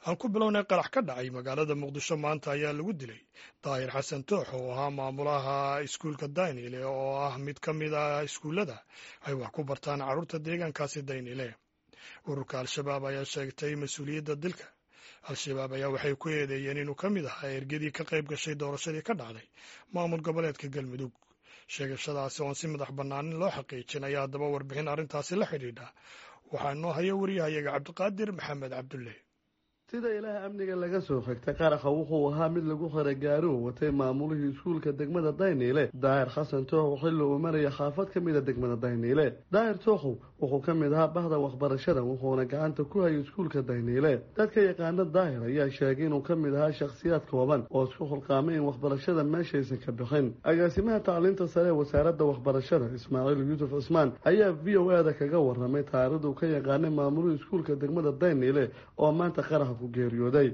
aan ku bilownay qarax ka dhacay magaalada muqdisho maanta ayaa lagu dilay daahir xasan toox oo ahaa maamulaha iskuulka daynile oo ah mid ka mid ah iskuullada ay wax ku bartaan carruurta deegaankaasi daynile ururka al-shabaab ayaa sheegtay mas-uuliyadda dilka al-shabaab ayaa waxay ku eedeeyeen inuu ka mid ahaa ergadii ka qayb gashay doorashadii ka dhacday maamul goboleedka galmudug sheegashadaasi oon si madax bannaanin loo xaqiijin ayaa haddaba warbixin arrintaasi la xidhiidha waxaa noo haya wariyahayaga cabdiqaadir maxamed cabdulle sida ilaah amniga laga soo xigtay qaraxa wuxuu ahaa mid lagu xiray gaari uu watay maamulihii iskuulka degmada dayniile daahir xasan tooxow xilli uu maraya xaafad ka mida degmada dayniile daahir tooxow wuxuu ka mid ahaa bahda waxbarashada wuxuuna gacanta ku hayay iskuulka dayniile dadka yaqaana daahir ayaa sheegay inuu ka mid ahaa shakhsiyaad kooban oo isku xulqaamay in waxbarashada meeshaysan ka bixin agaasimaha tacliinta sare ee wasaaradda waxbarashada ismaaciil yuusuf cismaan ayaa v o ada kaga waramay taarikhdu ka yaqaanay maamulihii iskuulka degmada dayniile oo maanta qaraxa ku geeriyooday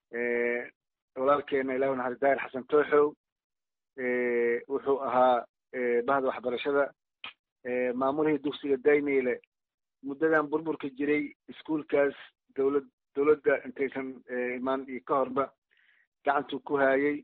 walaalkeena ilah naxari daahir xasan tooxow wuxuu ahaa bahda waxbarashada maamulihii dugsiga dayniile muddadan burburka jiray iskuulkaas dowlad dowladda intaysan imaan iyo ka horba gacantuu ku haayay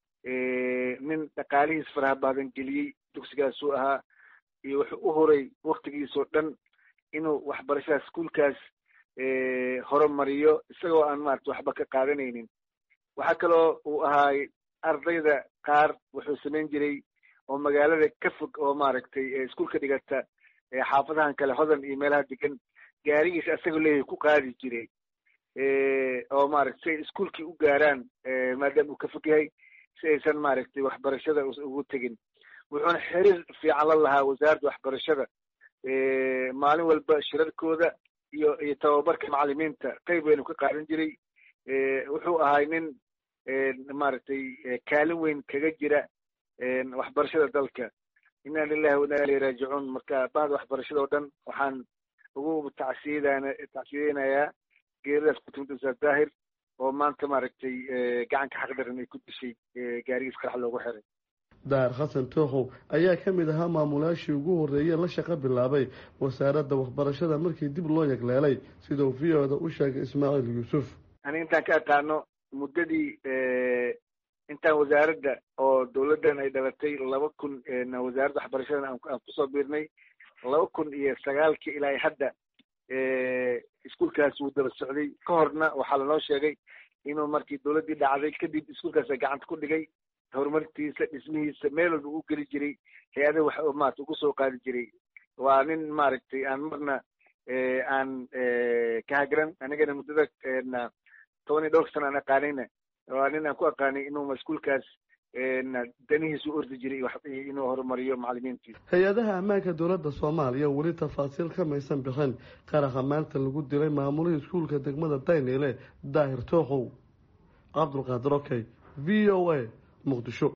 nin dhaqaalihiis faraha baadan geliyey dugsigaasuu ahaa iyo wuxuu u horay waktigiisoo dhan inuu waxbarashada iskuulkaas horumariyo isagoo aan maarata waxba ka qaadanaynin waxaa kaloo uu ahaay ardayda qaar wuxuu samayn jiray oo magaalada ka fog oo maaragtay iskuulka dhigata xaafadahan kale hodan iyo meelaha degan gaarigiisa isagoo leeyahay ku qaadi jiray oo maaragta si ay iskuulkii u gaaraan maadaama uu ka fog yahay si aysan maaragtay waxbarashada ugu tegin wuxuuna xiriir fiican la lahaa wasaaradda waxbarashada maalin walba shirarkooda iyo iyo tababarka macalimiinta qayb weynu ka qaadan jiray wuxuu ahay nin maaragtay kaalin weyn kaga jira waxbarashada dalka inna lilahi wa inna ilayhi raajicuun marka bahda waxbarashada oo dhan waxaan ugu tacsiyadana tacsiyadeynayaa geeridaas ku timid ustaad daahir oo maanta maaragtay gacanka xaqdaran ay ku dishay gaarigiis qarax loogu xiray daahir xasan tooxow ayaa ka mid ahaa maamulayaashii ugu horreeyey la shaqo bilaabay wasaaradda waxbarashada markii dib loo yagleelay siduu v o da u sheegay ismaaciil yuusuf ani intaan ka aqaano muddadii intaan wasaaradda oo dowladdan ay dhalatay laba kun wasaaradda waxbarashadan aan kusoo biirnay laba kun iyo sagaalkii ilaa hadda iskuulkaas wuu daba socday ka horna waxaa lanoo sheegay inuu markii dowladdii dhacday kadib iskuulkaasa gacanta ku dhigay horumartiisa dhismihiisa meel walba u geli jiray hay-adaha wax maarata ugu soo qaadi jiray waa nin maaragtay aan marna aan ka hagran anigana muddada toban iyo dhowr sana aan aqaanayna waa nin aan ku aqaanay inuu maskuulkaas danihiisu ordi jiray inuu horumariyo macalimiintiisa hay-adaha ammaanka dowladda soomaaliya weli tafaasiil kamaysan bixin qaraxa maanta lagu dilay maamulihii iskuulka degmada dayniile daahir tooxow cabdulqaadir okey v o a muqdisho